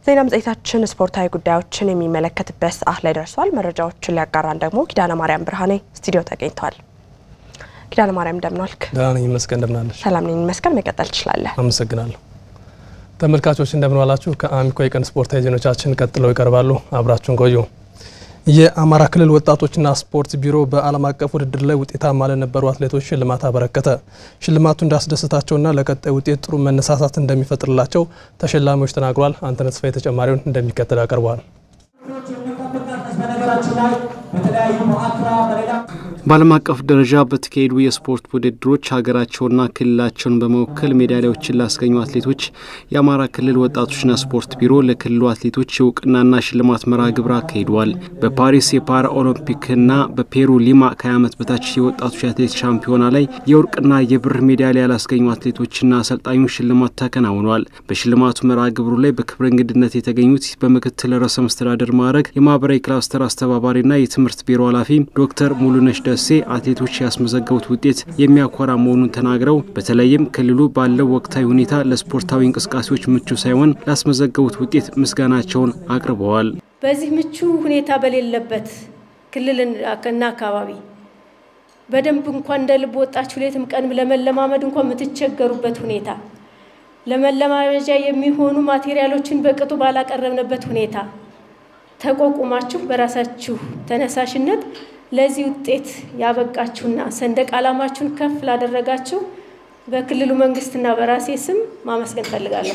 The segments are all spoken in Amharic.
ዜና መጽሔታችን ስፖርታዊ ጉዳዮችን የሚመለከትበት ሰዓት ላይ ደርሷል። መረጃዎችን ሊያጋራን ደግሞ ኪዳነ ማርያም ብርሃኔ ስቱዲዮ ተገኝተዋል። ኪዳነ ማርያም እንደምን ዋልክ? ደህና ነኝ ይመስገን። እንደምን አለሽ? ሰላም ነኝ ይመስገን። መቀጠል ትችላለህ። አመሰግናለሁ። ተመልካቾች እንደምን ዋላችሁ? ከአሚኮ የቀን ስፖርታዊ ዜናዎቻችን ቀጥለው ይቀርባሉ። አብራችሁን ቆዩ። የአማራ ክልል ወጣቶችና ስፖርት ቢሮ በዓለም አቀፍ ውድድር ላይ ውጤታማ ለነበሩ አትሌቶች ሽልማት አበረከተ። ሽልማቱ እንዳስደሰታቸውና ለቀጣይ ውጤት ጥሩ መነሳሳት እንደሚፈጥርላቸው ተሸላሚዎች ተናግሯል። አንተነህ ተስፋዬ ተጨማሪውን እንደሚከተል ያቀርበዋል። በዓለም አቀፍ ደረጃ በተካሄዱ የስፖርት ውድድሮች ሀገራቸውና ክልላቸውን በመወከል ሜዳሊያዎችን ላስገኙ አትሌቶች የአማራ ክልል ወጣቶችና ስፖርት ቢሮ ለክልሉ አትሌቶች የእውቅናና ሽልማት መርሃ ግብር አካሂደዋል። በፓሪስ የፓራ ኦሎምፒክና በፔሩ ሊማ ከ20 ዓመት በታች የወጣቶች አትሌት ሻምፒዮና ላይ የወርቅና የብር ሜዳሊያ ላስገኙ አትሌቶችና አሰልጣኞች ሽልማት ተከናውኗል። በሽልማቱ መርሃ ግብሩ ላይ በክብረ እንግድነት የተገኙት በምክትል ርዕሰ መስተዳደር ማዕረግ የማህበራዊ ክላስተር አስተባባሪና የትምህርት ቢሮ ኃላፊ ዶክተር ሙሉነሽ ደሴ አትሌቶች ያስመዘገቡት ውጤት የሚያኮራ መሆኑን ተናግረው በተለይም ክልሉ ባለው ወቅታዊ ሁኔታ ለስፖርታዊ እንቅስቃሴዎች ምቹ ሳይሆን ላስመዘገቡት ውጤት ምስጋናቸውን አቅርበዋል። በዚህ ምቹ ሁኔታ በሌለበት ክልልና አካባቢ በደንብ እንኳን እንደ ልብ ወጣችሁ ሌትም ቀን ለመለማመድ እንኳን የምትቸገሩበት ሁኔታ ለመለማመጃ የሚሆኑ ማቴሪያሎችን በቅጡ ባላቀረብንበት ሁኔታ ተቋቁማችሁ በራሳችሁ ተነሳሽነት ለዚህ ውጤት ያበቃችሁና ሰንደቅ ዓላማችሁን ከፍ ላደረጋችሁ በክልሉ መንግስትና በራሴ ስም ማመስገን ፈልጋለሁ።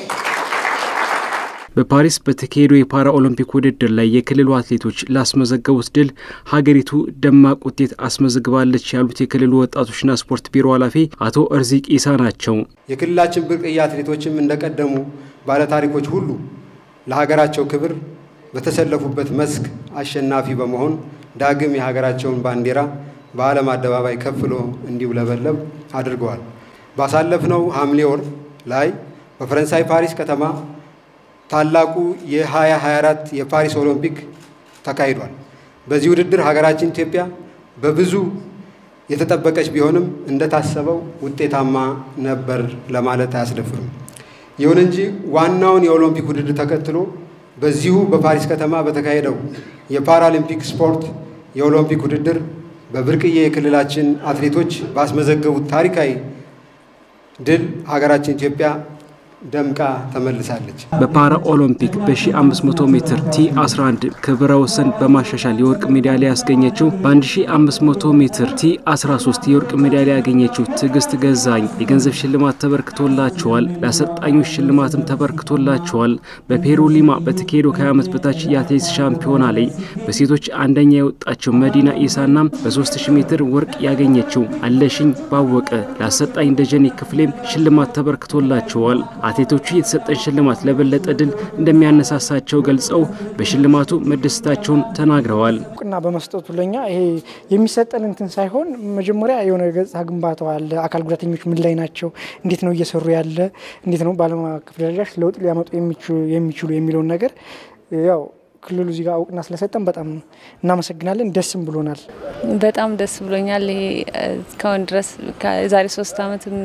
በፓሪስ በተካሄደው የፓራ ኦሎምፒክ ውድድር ላይ የክልሉ አትሌቶች ላስመዘገቡት ድል ሀገሪቱ ደማቅ ውጤት አስመዝግባለች ያሉት የክልሉ ወጣቶችና ስፖርት ቢሮ ኃላፊ አቶ እርዚቅ ኢሳ ናቸው። የክልላችን ብርቅዬ አትሌቶችም እንደቀደሙ ባለታሪኮች ሁሉ ለሀገራቸው ክብር በተሰለፉበት መስክ አሸናፊ በመሆን ዳግም የሀገራቸውን ባንዲራ በዓለም አደባባይ ከፍሎ እንዲውለበለብ አድርገዋል። ባሳለፍነው ሐምሌ ወር ላይ በፈረንሳይ ፓሪስ ከተማ ታላቁ የ2024 የፓሪስ ኦሎምፒክ ተካሂዷል። በዚህ ውድድር ሀገራችን ኢትዮጵያ በብዙ የተጠበቀች ቢሆንም እንደታሰበው ውጤታማ ነበር ለማለት አያስደፍርም። ይሁን እንጂ ዋናውን የኦሎምፒክ ውድድር ተከትሎ በዚሁ በፓሪስ ከተማ በተካሄደው የፓራሊምፒክ ስፖርት የኦሎምፒክ ውድድር በብርቅዬ የክልላችን አትሌቶች ባስመዘገቡት ታሪካዊ ድል ሀገራችን ኢትዮጵያ ደምቃ ተመልሳለች። በፓራ ኦሎምፒክ በ1500 ሜትር ቲ 11 ክብረ ወሰን በማሻሻል የወርቅ ሜዳሊያ ያስገኘችው በ1500 ሜትር ቲ 13 የወርቅ ሜዳሊያ ያገኘችው ትዕግስት ገዛኝ የገንዘብ ሽልማት ተበርክቶላቸዋል። ለአሰልጣኞች ሽልማትም ተበርክቶላቸዋል። በፔሩ ሊማ በተካሄደው ከ20 ዓመት በታች የአትሌቲክስ ሻምፒዮና ላይ በሴቶች አንደኛ የወጣችው መዲና ኢሳና በ3000 ሜትር ወርቅ ያገኘችው አለሽኝ ባወቀ ለአሰልጣኝ ደጀኔ ክፍሌም ሽልማት ተበርክቶላቸዋል። አትሌቶቹ የተሰጠን ሽልማት ለበለጠ ድል እንደሚያነሳሳቸው ገልጸው በሽልማቱ መደሰታቸውን ተናግረዋል። እውቅና በመስጠቱ ለኛ ይሄ የሚሰጠን እንትን ሳይሆን መጀመሪያ የሆነ ገጽታ ግንባታው አለ። አካል ጉዳተኞች ምን ላይ ናቸው፣ እንዴት ነው እየሰሩ ያለ፣ እንዴት ነው በዓለም አቀፍ ደረጃ ለውጥ ሊያመጡ የሚችሉ የሚለውን ነገር ያው ክልሉ እዚህ ጋር እውቅና ስለሰጠን በጣም እናመሰግናለን። ደስም ብሎናል። በጣም ደስ ብሎኛል። ይሄ እስካሁን ድረስ የዛሬ ሶስት ዓመትም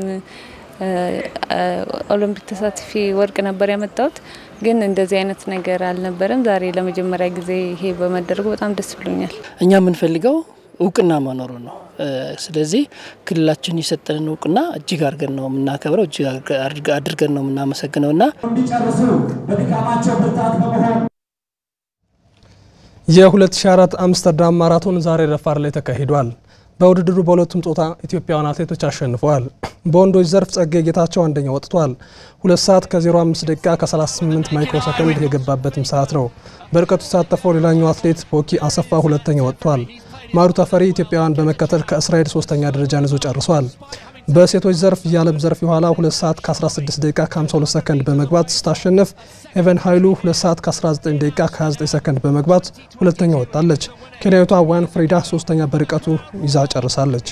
ኦሎምፒክ ተሳትፌ ወርቅ ነበር ያመጣሁት፣ ግን እንደዚህ አይነት ነገር አልነበረም። ዛሬ ለመጀመሪያ ጊዜ ይሄ በመደረጉ በጣም ደስ ብሎኛል። እኛ የምንፈልገው እውቅና መኖሩ ነው። ስለዚህ ክልላችን የሰጠንን እውቅና እጅግ አድርገን ነው የምናከብረው፣ እጅግ አድርገን ነው የምናመሰግነው እና እንዲጨርሱ በድካማቸው ብርታት በመሆን የ2004 አምስተርዳም ማራቶን ዛሬ ረፋድ ላይ ተካሂዷል። በውድድሩ በሁለቱም ጾታ ኢትዮጵያውያን አትሌቶች አሸንፈዋል። በወንዶች ዘርፍ ጸጋዬ ጌታቸው አንደኛ ወጥቷል። ሁለት ሰዓት ከ05 ደቂቃ ከ38 ማይክሮ ሰከንድ የገባበትም ሰዓት ነው። በርቀቱ የተሳተፈው ሌላኛው አትሌት ቦኪ አሰፋ ሁለተኛ ወጥቷል። ማሩ ተፈሪ ኢትዮጵያውያን በመከተል ከእስራኤል ሶስተኛ ደረጃን ይዞ ጨርሷል። በሴቶች ዘርፍ የዓለም ዘርፍ የኋላ 2 ሰዓት ከ16 ደቂቃ ከ52 ሰከንድ በመግባት ስታሸንፍ ሄቨን ኃይሉ 2 ሰዓት ከ19 ደቂቃ ከ29 ሰከንድ በመግባት ሁለተኛ ወጣለች። ኬንያዊቷ ዋን ፍሪዳ ሶስተኛ በርቀቱ ይዛ ጨርሳለች።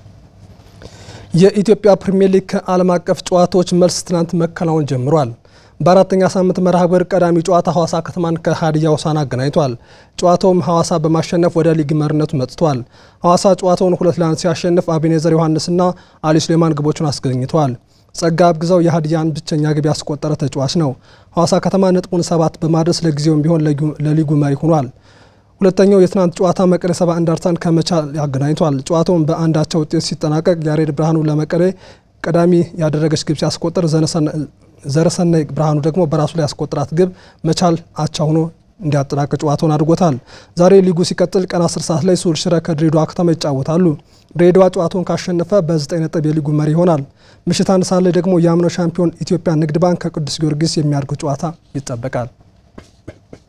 የኢትዮጵያ ፕሪምየር ሊግ ከዓለም አቀፍ ጨዋታዎች መልስ ትናንት መከናወን ጀምሯል። በአራተኛ ሳምንት መርሃ ግብር ቀዳሚ ጨዋታ ሐዋሳ ከተማን ከሀዲያ ሆሳዕና አገናኝቷል። ጨዋታውም ሐዋሳ በማሸነፍ ወደ ሊግ መሪነቱ መጥቷል። ሐዋሳ ጨዋታውን ሁለት ለአንድ ሲያሸንፍ አቤኔዘር ዮሐንስና አሊ ሱሌማን ግቦቹን አስገኝተዋል። ጸጋ አብግዛው የሀዲያን ብቸኛ ግብ ያስቆጠረ ተጫዋች ነው። ሐዋሳ ከተማ ነጥቡን ሰባት በማድረስ ለጊዜውም ቢሆን ለሊጉ መሪ ሆኗል። ሁለተኛው የትናንት ጨዋታ መቀሌ ሰባ እንደርታን ከመቻል ያገናኝቷል። ጨዋታውን በአንዳቸው ውጤት ሲጠናቀቅ ያሬድ ብርሃኑ ለመቀሌ ቀዳሚ ያደረገች ግብ ሲያስቆጥር ዘረሰናይ ብርሃኑ ደግሞ በራሱ ላይ ያስቆጥራት ግብ መቻል አቻ ሆኖ እንዲያጠናቅቅ ጨዋታውን አድርጎታል። ዛሬ ሊጉ ሲቀጥል ቀን 10 ሰዓት ላይ ሱል ሽረ ከድሬዳዋ ከተማ ይጫወታሉ። ድሬዳዋ ጨዋታውን ካሸነፈ በ9 ነጥብ የሊጉ መሪ ይሆናል። ምሽት አንድ ሰዓት ላይ ደግሞ የአምናው ሻምፒዮን ኢትዮጵያ ንግድ ባንክ ከቅዱስ ጊዮርጊስ የሚያደርጉት ጨዋታ ይጠበቃል።